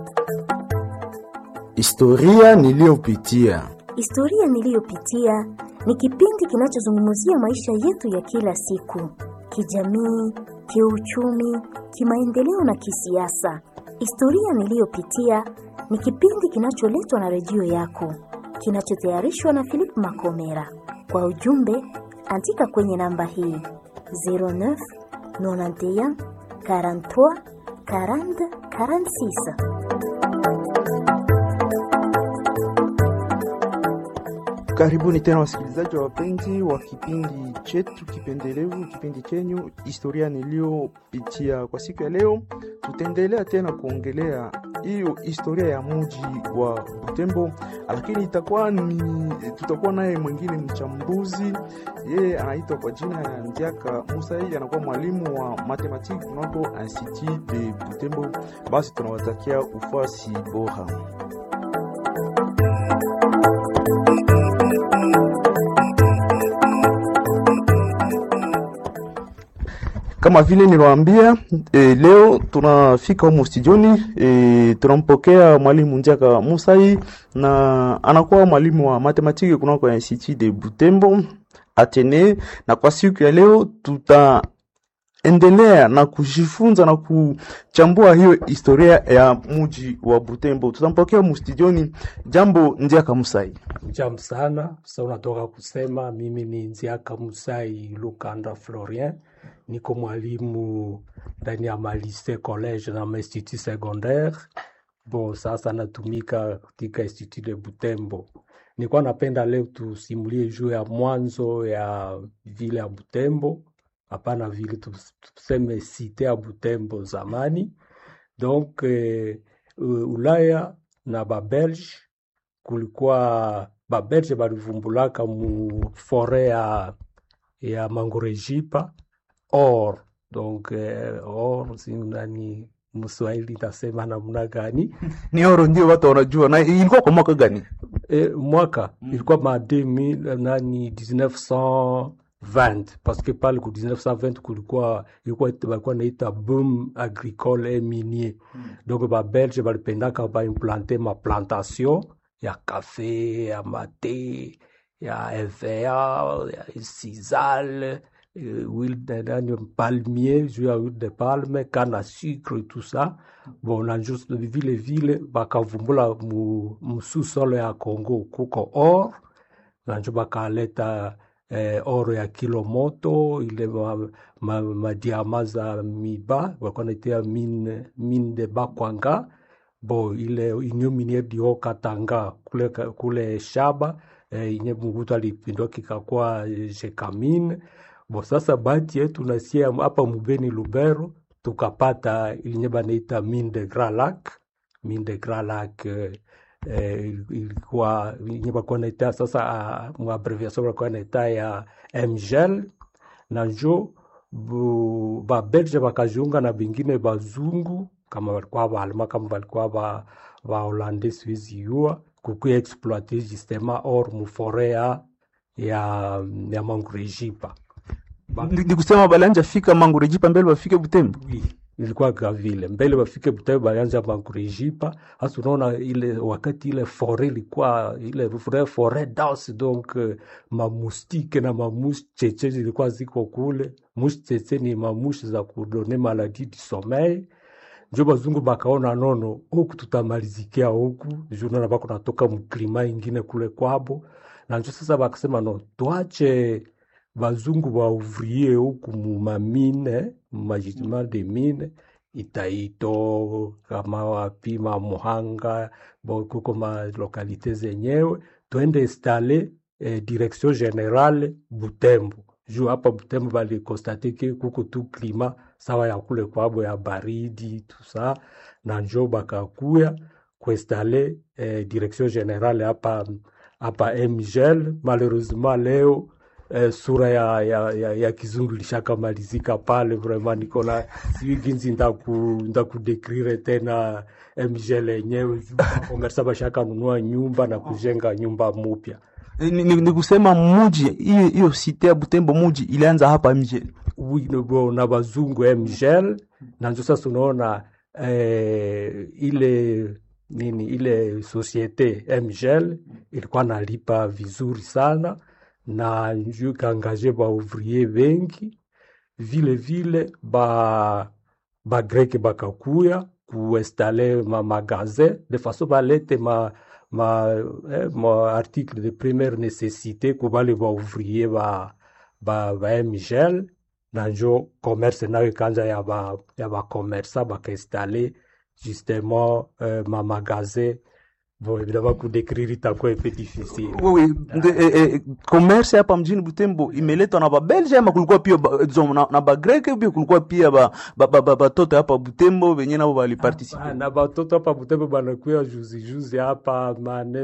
Historia niliyopitia. Historia niliyopitia ni kipindi kinachozungumzia maisha yetu ya kila siku, kijamii, kiuchumi, kimaendeleo na kisiasa. Historia niliyopitia ni kipindi kinacholetwa na redio yako, kinachotayarishwa na Philip Makomera. Kwa ujumbe, andika kwenye namba hii 09 91 43 40 46. Karibuni tena wasikilizaji wa wapenzi wa kipindi chetu kipendelevu, kipindi chenyu historia niliyopitia. Kwa siku ya leo, tutaendelea tena kuongelea hiyo historia ya mji wa Butembo, lakini itakuwa ni tutakuwa naye mwingine mchambuzi, yeye anaitwa kwa jina ya Ndiaka Musa, yeye anakuwa mwalimu wa matematiki kunako Institut de Butembo. Basi tunawatakia ufuasi bora. Kama vile niliwaambia e, leo tunafika humu studioni e, tunampokea mwalimu Njaka Musai na anakuwa mwalimu wa matematiki kunako Institut de Butembo Atene, na kwa siku ya leo tutaendelea na kujifunza na kuchambua hiyo historia ya mji wa Butembo. Tutampokea humu studioni. Jambo Njaka Musai. Jambo sana. Sasa unatoka kusema mimi ni Nziaka Musai Lukanda Florien, niko mwalimu ndani ya malise college na mainstitut secondaire. Bon, sasa natumika katika Institut de Butembo. Nilikuwa napenda leo tusimulie juu ya mwanzo ya vile ya Butembo, hapana vile tus- tuseme site ya Butembo zamani. Donc eh, Ulaya na Babelge kulikuwa Babelge balivumbulaka mu fore ya, ya Mangorejipa or donc eh, or si nani Mswahili tasema namna gani? Ni oro ndio watu wanajua, na ilikuwa kwa mwaka gani? E, mwaka ilikuwa ma 2000 nani 1920 parce que pale ku 1920 kulikuwa ilikuwa balikuwa naita boom agricole et minier donc ba belge balipendaka baimplante ma plantation ya kafe ya mate ya EVA ya sisal euh, huile de nani palmier juu ya huile de palme canne à sucre et tout ça bon na juste vile vile bakavumbula mu, mu sous-sol ya Congo kuko or na njo bakaleta eh, oro ya kilo moto ile ma, ma, madiama za miba walikuwa naitia mine, mine de Bakwanga bo ile inyo miniere di Haut-Katanga kule, kule shaba eh, inye Mungutu alipindua kikakuwa eh, Jekamine bo sasa bahati yetu nasia hapa Mubeni Lubero tukapata ilinye banaita mine de Grand Lac mine de Grand Lac eh, eh, ilikuwa yenye bakuwa naita sasa uh, muabreviation bakuwa naita ya MGL na njo bu- babelge bakajiunga na bingine bazungu kama walikuwa baalma kama walikuwa ba baholande siwezi yua kukuya exploite justement or mufore ya ya, ya mangurejipa Ba- Ni ni kusema balanja fika Mangurejipa mbele wafike Butembo. Oui, ilikuwa gavile mbele bafike Butembo balianza Mangurejipa. Hasa unaona ile wakati ile fore ilikuwa ile vraie forêt dense donc euh, mamustike na mamushi cheche zilikuwa ziko kule. Mushi cheche ni mamushi za kudone maladie du sommeil njo bazungu bakaona nono huku tutamalizikia huku juu naona bako natoka mklima ingine kule kwabo, na njo sasa bakasema no tuache bazungu bauvrie huku mumamine mumajidima de mine Itaito kama wapi Mamuhanga bo kuko ma lokalite zenyewe twende installe eh, direction generale Butembo juu hapa Butembo balikonstate ke kuko tu klima sawa ya kule kwabo ya baridi tusa na njo bakakuya kuinstale eh, direction generale hapa hapa MGL. Malheureusement leo eh, sura ya, ya, ya, ya kizungu lishakamalizika pale, vraiment niko na sijui ginsi ndaku ndakudekrire tena MGL yenyewe komersa bashakanunua nyumba na kujenga nyumba mupya. Ni, ni, ni kusema muji hiyo hiyo site ya Butembo muji ilianza hapa mje. wi- bo- na bazungu MGL na njo sasa unaona eh, ile nini ile societe MGL ilikuwa nalipa vizuri sana na njo ikaangaje ba ouvrier bengi vile vile ba ba greke bakakuya kuinstale ma magasin de façon balete ma ma, eh, ma article de première nécessité kubale ba ouvrier ba ba, ba MGL na njo commerce nayo ikanja ya ba ya ba commerçant bakainstale justement euh, ma magasin bon évidemment kudécrire itakuwa un peu difficile Oui, oui. Eh, eh, commerce hapa mjini Butembo imeletwa na babelge ama kulikuwa pia ba, disons, na, na bagreke pia kulikuwa pia ba, ba, ba, ba, batoto hapa Butembo wenye nabo waliparticipe Ah, na batoto hapa Butembo banakuya juzi juzi hapa mane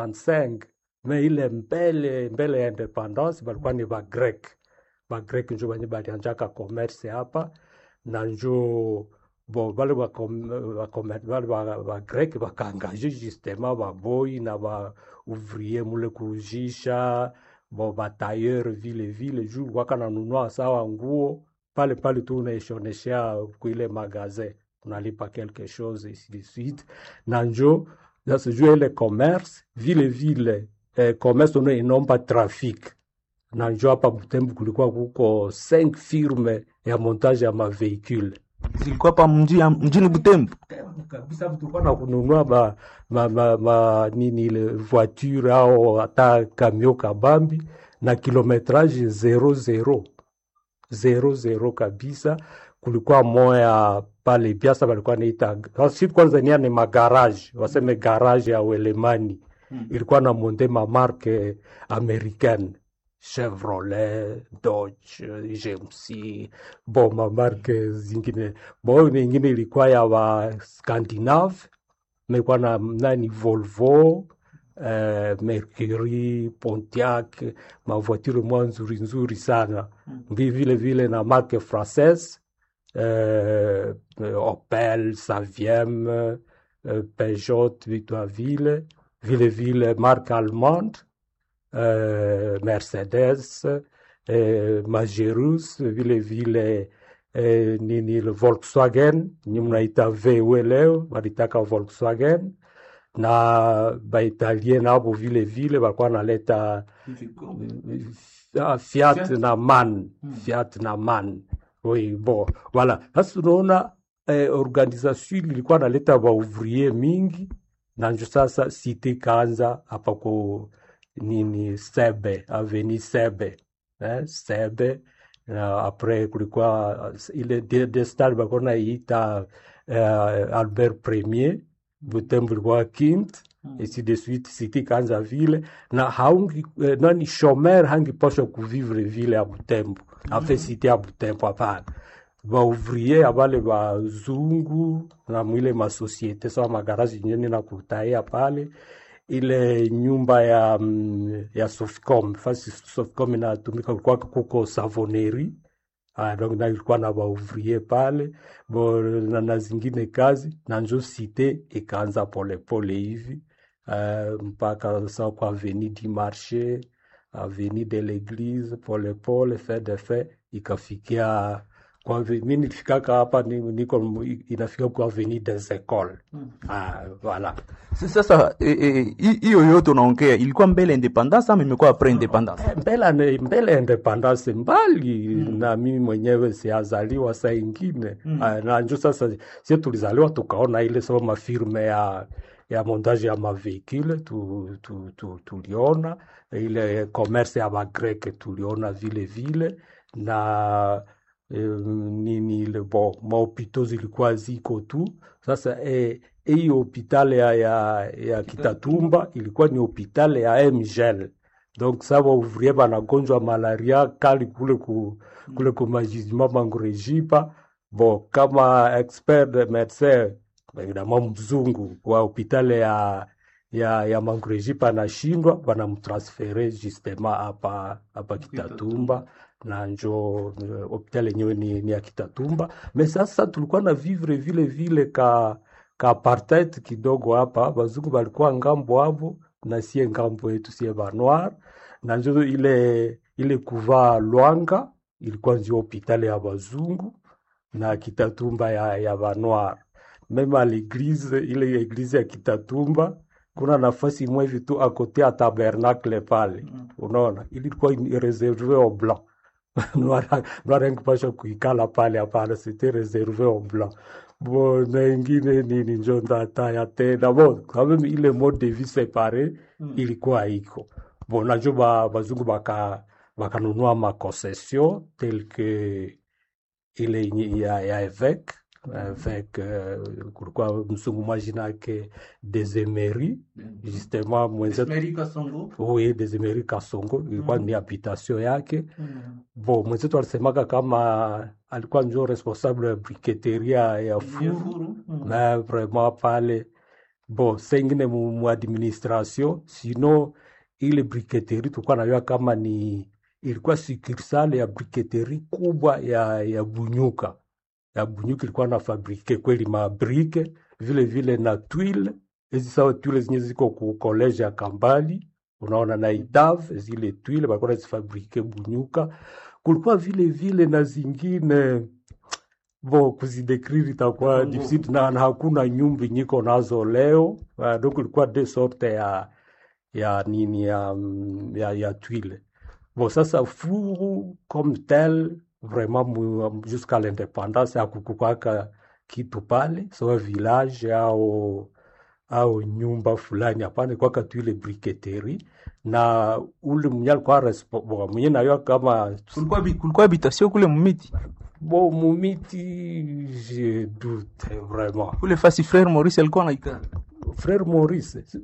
65 me ile mbele mbele ya independance balikuwa ni bagrek bagrek njo banye balianjaka commerce hapa na njo bon bale bagrek ba, bale ba, bagrek bakaangaje justement baboi na ba ouvrier mule kujisha bon batailleur vile vile juu waka nanunua sawa nguo pale pale tu unaishoneshea kuile magazin unalipa quelque chose ainsi de suite na njo sasa juu ile commerce vile vile eh, commerce una inomba traffic na njo hapa Butembo kulikuwa kuko 5 firme ya montage ya maveicule zilikuwa hapa mji, mjini Butembo. kabisa tulikuwa na kununua ma, ma, ma, ma, nini ile voiture au hata kamio kabambi na kilometrage zero zero zero zero kabisa. Kulikuwa moya pale Biasa walikuwa naita si kwanza nia ni magarage waseme garage ya Uelemani Mm. ilikuwa na monte mamarke americaine Chevrolet, Dodge, GMC, bo mamarke zingine. Bo nyingine ilikuwa ya wa Scandinave, mekuwa na nani Volvo, eh, Mercury, Pontiac, mavoiture mwa nzuri nzuri sana. Vi- Vile vile na marke française, eh, Opel, Saviem, eh, Peugeot, Victorville, vile vile marque allemande, eh, Mercedes, eh, Majerus, vile vile eh, nini ile Volkswagen, ni mnaita VW leo, walitaka Volkswagen na Baitalien nabo vile vile walikuwa naleta ah, Fiat na MAN, Fiat na MAN. Oui, bon, voilà. Sasa tunaona eh, organisation ilikuwa naleta waouvrier mingi na njo sasa site kaanza hapa ku nini Sebe, aveni Sebe eh, Sebe na apres kulikuwa uh, ile de- destal balikuwa naiita uh, Albert Premier Butembo ilikuwa Kint ainsi de suite site ikaanza vile na haungi eh, nani shomer hangipasha kuvivre vile ya Butembo afe site ya Butembo hapana baouvrier abale bazungu na mwile masosiete sawa magarazi nyeni na kutaia pale ile nyumba ya mm, ya Sofcom fasi Sofcom inatumika kulikuwa kuko savoneri Ah, donc na ilikuwa na baouvrier pale bo na, na zingine kazi na njo site ikaanza polepole hivi uh, mpaka sa kwa avenue du marché avenue de l'église polepole fait de fait ikafikia kwa ave- mi nilifikaka hapa ni- niko inafika kwa avenue des écoles ah, voilà S- Sasa eh, eh, hi- hiyo yote unaongea ilikuwa mbele independence ama imekuwa après independence? Eh, mbele ne- mbele ya independence mbali na mimi mwenyewe siazaliwa saa ingine Ah, na njo sasa sie tulizaliwa tukaona ile sema mafirme ya ya montage ya mavehicule tu, tu, tu, tuliona ile commerce ya bagreke tuliona vile vile na eh, nini ile bo mahopito zilikuwa ziko tu sasa eh, hii hopitale ya, ya, ya Kitatumba ilikuwa ni hopitale ya MGL donc sa baouvrier banagonjwa malaria kali kule ku, kule ku majizima mangurejipa bo kama expert de médecin évidemment mzungu wa hopitale ya ya, ya mangurejipa anashindwa banamtransfere justement hapa hapa Kitatumba na njo eh, hopitali yenyewe ni, ni ya Kitatumba me sasa tulikuwa na vivre vile vile ka ka apartheid kidogo hapa, bazungu balikuwa ngambo hapo na sie ngambo yetu sie banoir, na njo ile ile kuvaa Lwanga ilikuwa ndio hopitali ya bazungu na Kitatumba ya, ya banoir meme à l'église ile eglise ya Kitatumba kuna nafasi imwe hivi tu akote ya tabernacle pale unaona ilikuwa ni reserve au blanc Noir angepasha kuikala pale hapana, c'était réservé au blanc. Bon, na ingine nini njo ndataya tena bon, quand même ile mode de vie séparé ilikuwa iko bon, najo ba bazungu baka bakanunua makoncession tel que ile yenye ya, ya évêque avec uh, kulikuwa msungu mwa jina yake Desemeri justement mwenzetu oui Desemeri Kasongo ilikuwa ni habitation yake bon mwenzetu alisemaka kama alikuwa njo responsable ya briketeria ya furu na vraiment pale bon sengine mu, mu administration sino ile briketeri tulikuwa najua kama ni ilikuwa sukursale ya briketeri kubwa ya, ya Bunyuka ya Bunyuka ilikuwa na fabrike kweli mabrike vile vile na twile hizi sawa twile zenye ziko ku college ya Kambali unaona na Idav zile twile balikuwa nazifabrike Bunyuka. Kulikuwa vile vile na zingine bo kuzidekriri itakuwa difficile na, na hakuna nyumbi nyiko nazo leo uh, donc ilikuwa de sorte ya ya nini ya, mm, ya, ya twile bon sasa furu comme tel vraiment mu- jusqu'à l'indépendance hakukukwaka kitu pale sawa village au au nyumba fulani hapana kwaka tu ile briketeri na ule mwenye alikuwa respo- bon, mwenye nayo kama kulikuwa bi- kulikuwa habitation kule mumiti bo mumiti je doute vraiment kule fasi frère Maurice alikuwa anaikaa frère Maurice